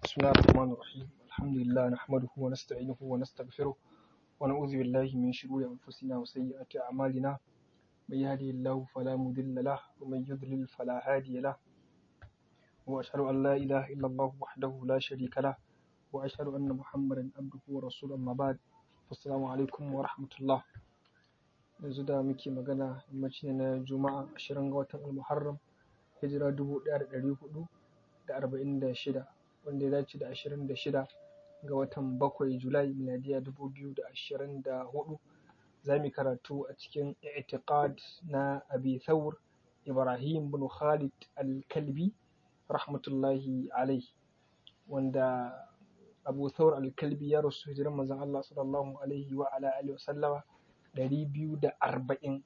بسم الله الرحمن الرحيم الحمد لله نحمده ونستعينه ونستغفره ونعوذ بالله من شرور أنفسنا وسيئات أعمالنا من يهده الله فلا مضل له ومن يضلل فلا هادي له وأشهد أن لا إله إلا الله وحده لا شريك له وأشهد أن محمدا عبده ورسوله أما بعد السلام عليكم ورحمة الله yanzu da muke magana yammaci ne na juma'a ashirin ga watan almuharram hijira dubu ɗaya da ɗari hudu da arba'in da shida wanda ya dace da ashirin da shida ga watan bakwai julai miladiya dubu biyu da ashirin da hudu za mu karatu a cikin i'tiqad na abi thawr ibrahim bin khalid al-kalbi rahmatullahi alai wanda abu thawr al-kalbi ya rasu hijiran manzon Allah sallallahu alaihi wa ala alihi wa sallama ɗari biyu da arba'in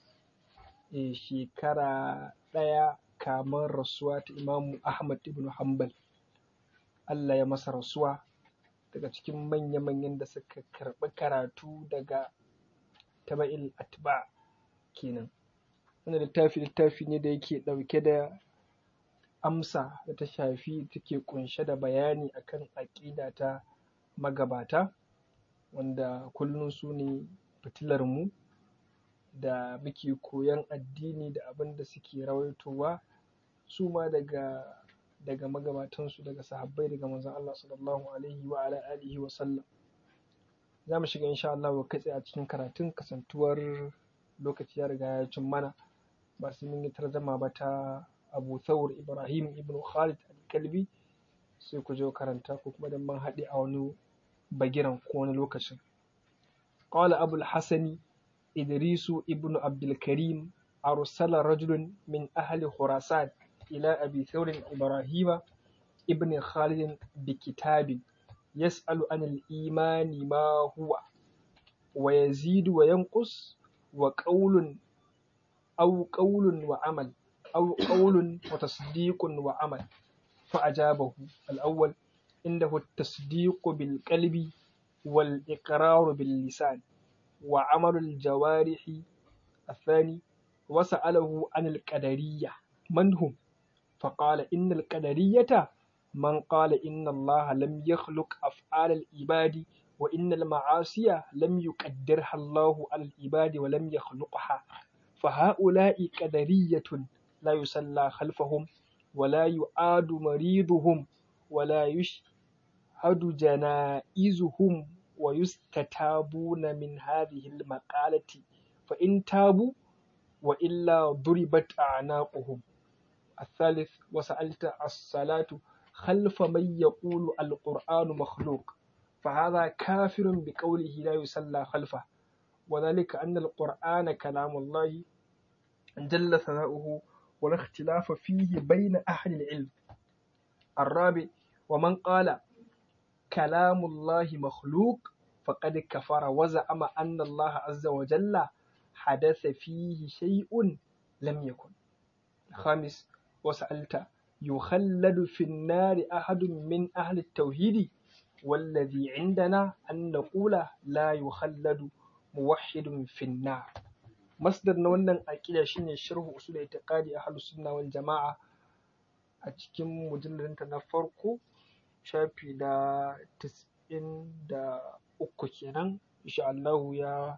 shekara ɗaya kamar rasuwa ta imamu ahmad ibn hanbal allah ya masa rasuwa daga cikin manya-manyan da suka karɓi karatu daga taba'il atba kenan wannan littafi littafi ne da yake ɗauke da amsa da ta shafi take ƙunshe da bayani akan aƙida ta magabata wanda kullum su ne fitilarmu da muke koyon addini da abin da suke rawaitowa su ma daga daga magabatansu daga sahabbai daga manzon Allah sallallahu alaihi wa ala alihi wa sallam za mu shiga insha Allah kai tsaye a cikin karatun kasantuwar lokaci ya riga ya cin mana ba su mun yi tarzama ba ta Abu Thawr Ibrahim ibn Khalid al-Kalbi sai ku je karanta ko kuma dan man haɗe a wani bagiran ko wani lokacin قال أبو الحسن إدريس ابن عبد الكريم أرسل رجل من أهل خراسان إلى أبي ثور إبراهيم ابن خالد بكتاب يسأل عن الإيمان ما هو ويزيد وينقص وقول أو قول وعمل أو قول وتصديق وعمل فأجابه الأول عنده التصديق بالقلب والإقرار باللسان وعمل الجوارح الثاني وسأله عن القدرية من هم فقال إن القدرية من قال إن الله لم يخلق أفعال العباد وإن المعاصي لم يقدرها الله على العباد ولم يخلقها فهؤلاء قدرية لا يصلى خلفهم ولا يعاد مريضهم ولا يشهد جنائزهم ويستتابون من هذه المقالة فإن تابوا وإلا ضربت أعناقهم الثالث وسألت الصلاة خلف من يقول القرآن مخلوق فهذا كافر بقوله لا يصلى خلفه وذلك أن القرآن كلام الله جل ثناؤه ولا اختلاف فيه بين أهل العلم الرابع ومن قال كلام الله مخلوق فقد كفر وزعم أن الله عز وجل حدث فيه شيء لم يكن الخامس وسألت يخلد في النار أحد من أهل التوحيد والذي عندنا أن نقول لا يخلد موحد في النار مصدر wannan aƙida shine sharhu usul i'tiqadi ahlus sunna wal jama'a a cikin mujalladinta na farko shafi da tis'in da uku kenan insha Allahu ya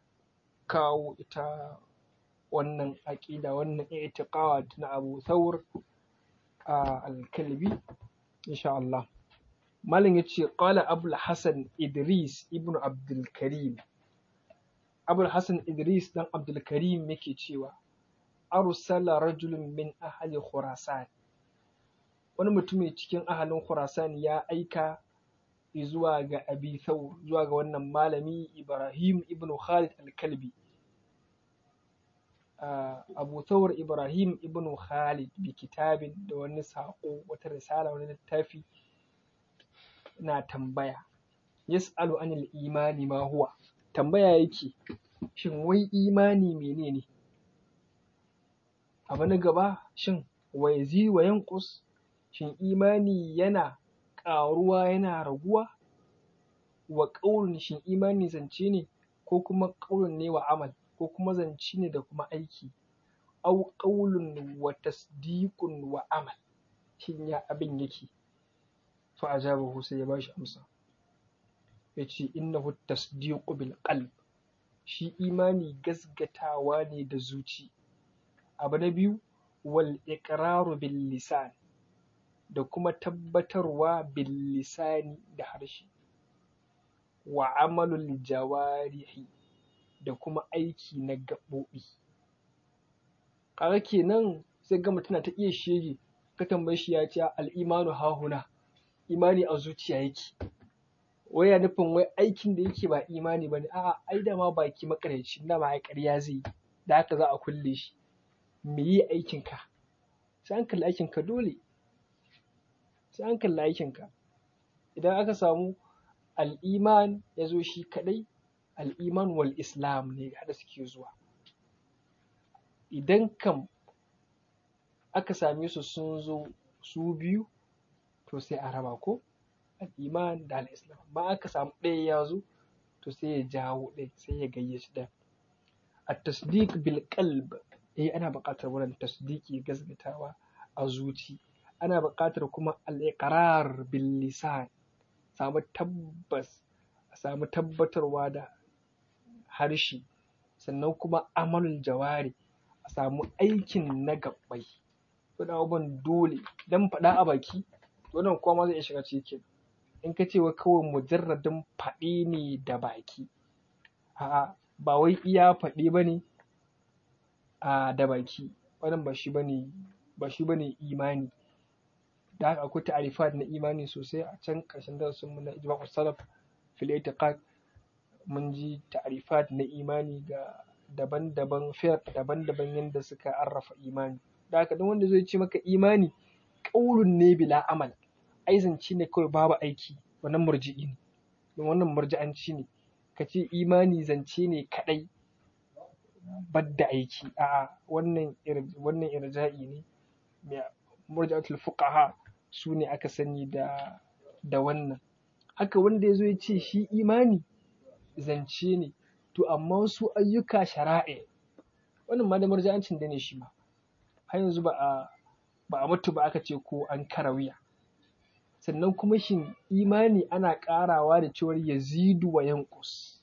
kawo ita wannan aƙida wannan i'tiqad na Abu Thawr al-Kalbi insha Allah malam yace qala Abul Hasan Idris ibn Abdul Karim Abul Hasan Idris dan Abdul Karim yake cewa arsala rajulun min ahli Khurasan wani mutumi cikin ahalin Khurasan ya aika zuwa ga Abi Thawr zuwa ga wannan malami Ibrahim ibn Khalid al-Kalbi Abu Thawr Ibrahim ibn Khalid bi kitabin da wani saƙo wata risala wani littafi na tambaya yas'alu anil imani ma huwa tambaya yake shin wai imani menene abu na gaba shin wa yazi wa yanqus shin imani yana ƙaruwa yana raguwa wa ƙaunin shin imani zance ne ko kuma ƙaunin ne wa amal ko kuma zance ne da kuma aiki au ƙaulun wa tasdiqun wa amal shin ya abin yake fa ajabahu sai ya bashi amsa yace innahu tasdiqu bil qalb shi imani gasgatawa ne da zuci abu na biyu wal iqraru bil lisan da kuma tabbatarwa bil lisani da harshe wa amalul jawarihi da kuma aiki na gaɓoɓi kaga kenan sai ga mutum ta iya shege ka tambaye shi ya ce al'imanu hahuna imani a zuciya yake wai ya nufin wai aikin da yake ba imani ba ne a'a ai da ma baki makaryaci da ma ƙarya zai yi da haka za a kulle shi me yi aikin ka sai an kalli aikin ka dole sai an kalli aikin ka idan aka samu al'iman ya zo shi kaɗai al'iman wal islam ne haɗa suke zuwa idan kam aka same su sun zo su biyu to sai a raba ko al'iman da al'islam ba aka samu ɗaya ya zo to sai ya jawo ɗaya sai ya gayyaci ɗaya a tasdiq bil qalb eh ana buƙatar wurin tasdiki gasgatawa a zuci ana buƙatar kuma al-iqrar bil lisan samu tabbas a samu tabbatarwa da harshe sannan kuma amalul jawari a samu aikin na gabbai waɗannan abubuwan dole dan faɗa a baki wannan kuma zai iya shiga cikin in ka ce wa kawai mujarradin faɗi ne da baki a'a ba wai iya faɗi ba ne a da baki wannan ba shi bane ba shi bane imani da haka akwai ta'arifat na imani sosai a can ƙarshen darasin mu na ijma'u salaf fil i'tiqad mun ji ta'arifat na imani ga daban-daban fiqh daban-daban yanda suka arrafa imani da haka duk wanda zai ce maka imani qaulun ne bila amal ai zance ne kawai babu aiki wannan murji'i ne don wannan murji'anci ne ka ce imani zance ne kadai badda aiki a'a wannan wannan irja'i ne murji'atul fuqaha su ne aka sani da da wannan haka wanda ya zo ya ce shi imani zance ne to amma su ayyuka shara'i wannan ma da murji'ancin da ne shi ma har yanzu ba a ba a mutu ba aka ce ko an karawiya sannan kuma shin imani ana ƙarawa da cewar yazidu wa yanqus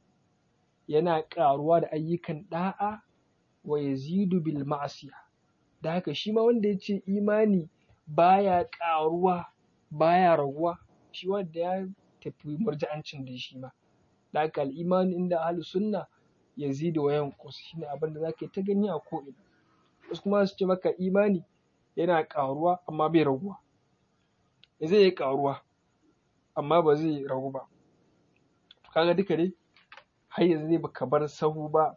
yana ƙaruwa da ayyukan ɗa'a wa yazidu bil ma'asiya da haka shi ma wanda ya ce imani baya ƙaruwa baya raguwa shi wanda ya tafi murji'ancin da shi ma da haka al'imani inda ahlus sunna yazidu wa yanqus shine abin da zaka yi ta gani a ko'ina wasu kuma su ce maka imani yana ƙaruwa amma bai raguwa zai yi ƙaruwa amma ba zai ragu ba kaga duka dai har yanzu dai baka bar sahu ba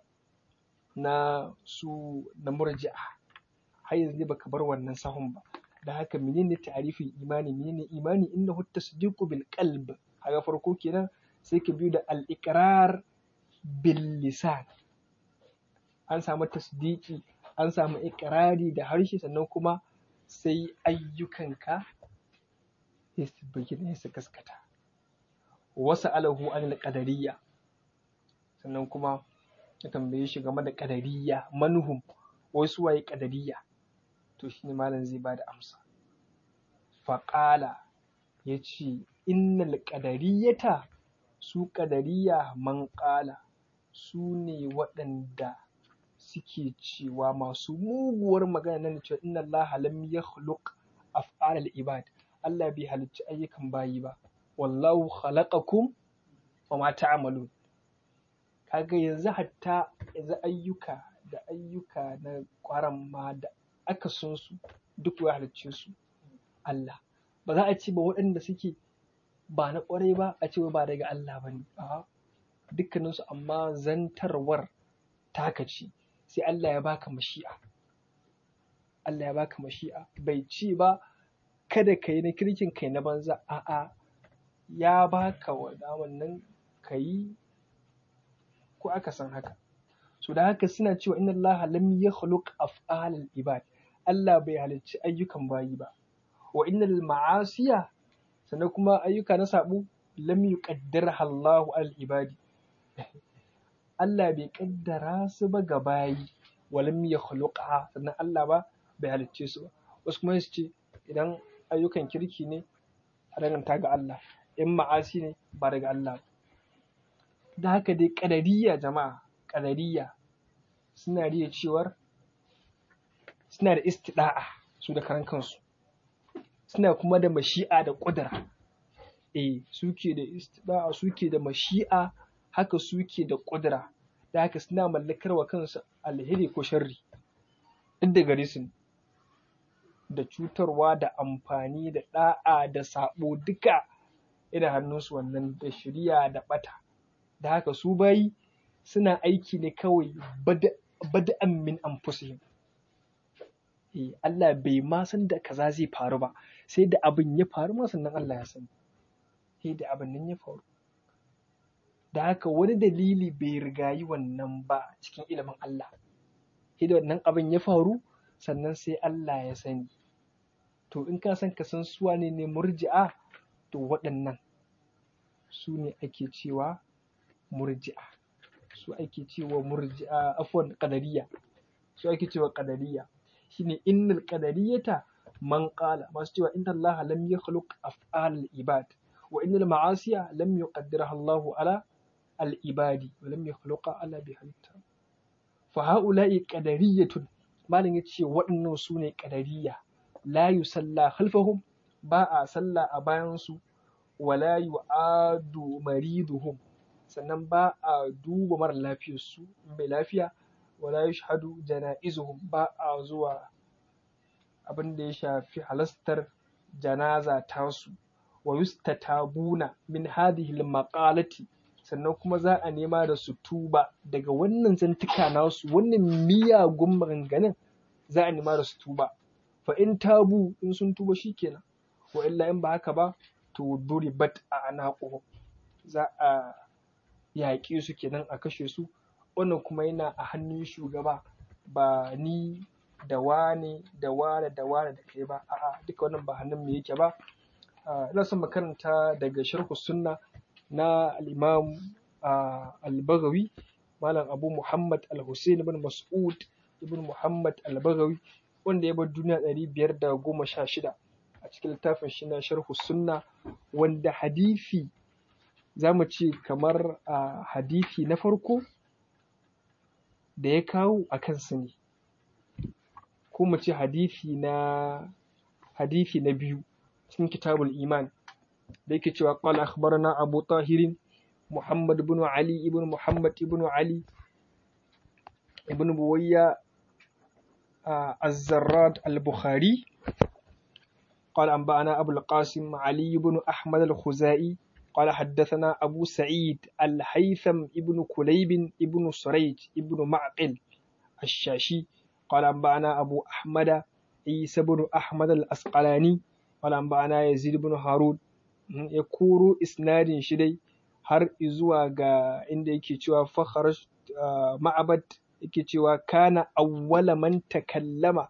na su na murji'a har yanzu dai baka bar wannan sahun ba da haka menene ta'arifin imani menene imani innahu tasdiqu bil qalb kaga farko kenan sai ka biyu da al iqrar bil lisan an samu tasdiki an samu iqrari da harshe sannan kuma sai ayyukanka ya bayyana su gaskata wasu alahu an qadariyya sannan kuma ya tambaye shi game da qadariyya manhum wasu waye qadariyya to shine malam zai bada amsa faƙala ya ce innal qadariyata su qadariyya man ƙala su ne waɗanda suke cewa masu muguwar magana nan cewa inna Allah lam yakhluq af'alal ibad Allah bai halicci ayyukan bayi ba wallahu khalaqakum wa ma ta'malun kaga yanzu hatta yanzu ayyuka da ayyuka na kwaran ma da aka sun su duk ya halicce su Allah ba za a ce ba waɗanda suke ba na ƙwarai ba a ce ba daga Allah ba ne a dukkaninsu amma zantarwar taka ce sai Allah ya baka mashi'a Allah ya baka mashi'a bai ce ba kada ka yi na kirkin kai na banza a'a ya baka wannan ka yi ko aka san haka so da haka suna cewa inna Allah lam yakhluq af'alal ibad Allah bai halicci ayyukan bayi ba wa innal ma'asiya sannan kuma ayyuka na sabo lam yuqaddirha Allahu al ibadi Allah bai kaddara su ba ga bayi wa lam yakhluqha sannan Allah ba bai halicce su ba wasu kuma su ce idan ayyukan kirki ne a danganta ga Allah in ma'asi ne ba daga Allah ba da haka dai ƙadariya jama'a ƙadariya suna riya cewar suna da istida'a su da karan kansu suna kuma da mashi'a da ƙudura eh suke da istida'a suke da mashi'a haka suke da ƙudura da haka suna mallakar wa kansu alheri ko sharri duk da gare su da cutarwa da amfani da ɗa'a da saɓo duka ina hannunsu wannan da shirya da ɓata da haka su bayi suna aiki ne kawai bada'an min anfusihim eh Allah bai ma san da kaza zai faru ba sai da abin ya faru ma sannan Allah ya sani sai da abin nan ya faru da haka wani dalili bai rigayi wannan ba cikin ilimin Allah sai da wannan abin ya faru sannan sai Allah ya sani to in ka san ka san su wane ne murji'a to waɗannan su ne ake cewa murji'a su ake cewa murji'a afwan qadariya su ake cewa qadariya shine innal qadariyata man qala masu cewa inna Allah lam yakhluq af'al ibad wa innal ma'asiya lam yuqaddiraha Allahu ala al ibadi wa lam yakhluqa ala bi halitta fa haula'i qadariyatun malam yace waɗannan su ne qadariya la yusalla khalfahum ba a sallah a bayan su wala yu'adu mariduhum sannan ba a duba mara lafiyar su mai lafiya wala yashhadu janaizuhum ba a zuwa abin da ya shafi halastar janaza tasu wa yustatabuna min hadhihi al-maqalati sannan kuma za a nema da su tuba daga wannan zantuka nasu wannan miyagun maganganun za a nema da su tuba fa in tabu in sun tuba shikenan wa illa in ba haka ba to duribat a anaquhum za a yaƙe su kenan a kashe su wannan kuma yana a hannun shugaba ba ni da wane da wane da wane da kai ba a'a duka wannan ba hannun mu yake ba ina son makaranta daga sharhu sunna na al-imam al-baghawi malam abu muhammad al-husain ibn mas'ud ibn muhammad al-baghawi wanda ya bar duniya ɗari biyar da goma sha shida a cikin littafin shi na sharhu sunna wanda hadisi za mu ce kamar a hadisi na farko da ya kawo a kansu ne ko mu ce hadisi na hadisi na biyu cikin kitabul iman da yake cewa qala akhbarana abu tahirin muhammad ibn ali ibn muhammad ibn ali ibn buwayya الزراد البخاري قال أنبأنا أبو القاسم علي بن أحمد الخزائي قال حدثنا أبو سعيد الهيثم ابن كليب ابن سريج ابن معقل الشاشي قال أنبأنا أبو أحمد عيسى بن أحمد الأسقلاني قال أنبأنا يزيد بن هارون يكورو إسناد شدي har izuwa ga inda yake cewa fakharaj ma'abad yake cewa kana awwala man takallama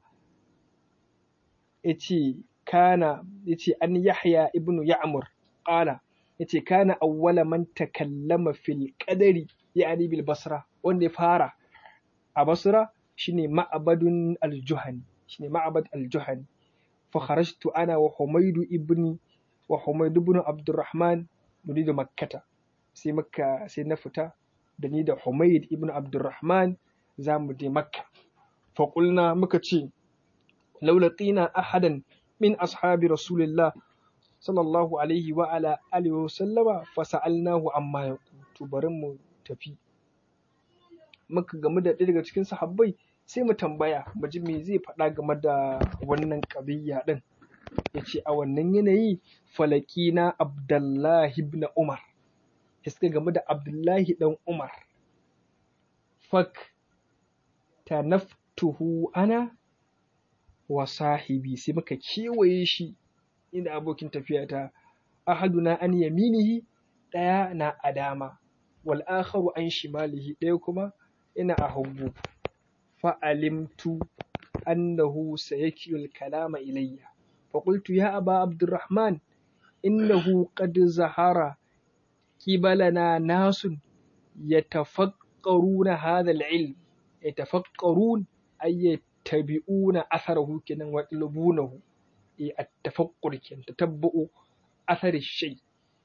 yace kana yace an yahya ibnu ya'mur qala yace kana awwala man takallama fil qadari yani bil basra wanda ya fara a basra shine ma'abadun al-juhani shine ma'abad al-juhani fa kharajtu ana wa humayd ibni wa humayd ibn abdurrahman nuridu makkata sai makka sai na fita da ni da humayd ibn abdurrahman za mu je makka fa qulna muka ce laulatina ahadan min ashabi rasulillah sallallahu alaihi wa ala alihi wa sallama fa sa'alnahu amma ya to bari mu tafi muka gamu da ɗaya daga cikin sahabbai sai mu tambaya mu ji me zai faɗa game da wannan ƙabiyya ɗin ya ce a wannan yanayi falakina abdullahi ibn umar ya suka game da abdullahi ɗan umar fak tanaftuhu ana wa sahibi sai muka kewaye shi inda abokin tafiya ta ahaduna an yaminihi ɗaya na a dama wal akharu an shimalihi ɗaya kuma ina a hagu fa'alimtu annahu sayakil kalama ilayya فقلت يا أبا عبد الرحمن إنه قد ظهر قبلنا ناس يتفقرون هذا العلم يتفقرون أي يتبعون أثره كنا ويطلبونه التفقر كنا تتبعوا athari shay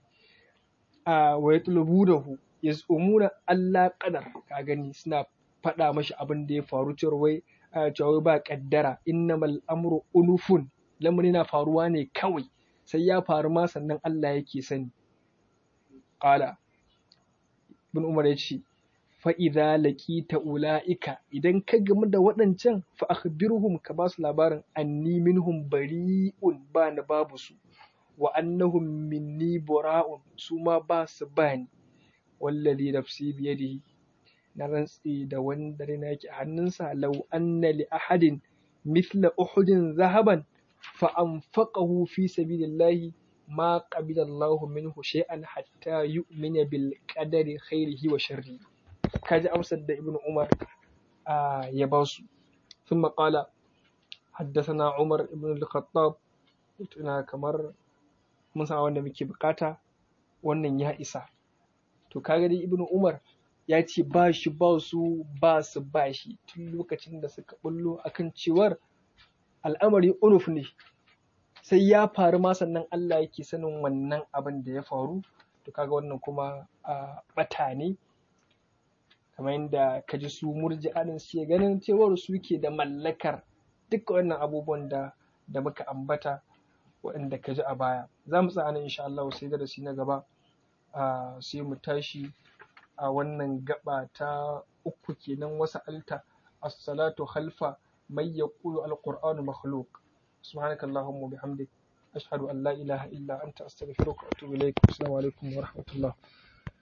a wa yatlubunahu yaz'umuna Allah qadar ka gani suna faɗa mashi abin da ya faru cewa wai cewa ba kaddara innamal amru unufun lamari na faruwa ne kawai sai ya faru ma sannan Allah yake sani qala ibn umar ya ce fa idza laqita ulaika idan ka gamu da waɗancan fa akhbirhum ka ba su labarin anni minhum bari'un ba na babu su wa annahum minni bura'un su ma ba su bani wallazi nafsi biyadihi na rantsi da wanda na yake hannunsa law anna li ahadin mithla uhudin zahaban fa anfaqahu fi sabilillahi ma qabila Allahu minhu shay'an hatta yu'mina bil qadari khairihi wa sharrihi kaji amsar da ibnu umar ya ba su ثم قال حدثنا عمر بن الخطاب tuna kamar mun san wanda muke bukata wannan ya isa to kaga dai ibnu umar ya ce ba shi ba su ba su ba shi tun lokacin da suka bullo akan cewar al'amari unuf ne sai ya faru ma sannan Allah yake sanin wannan abin da ya faru to kaga wannan kuma a bata ne kamar yadda ka ji su murji'anin suke ganin cewar su ke da mallakar duk wannan abubuwan da da muka ambata waɗanda ka ji a baya za mu tsaya nan insha Allah sai darasi na gaba sai mu tashi a wannan gaba ta uku kenan wasa alta as-salatu khalfa may yaqulu al-qur'anu makhluq سبحانك اللهم وبحمدك أشهد أن لا إله إلا أنت أستغفرك وأتوب إليك السلام عليكم ورحمة الله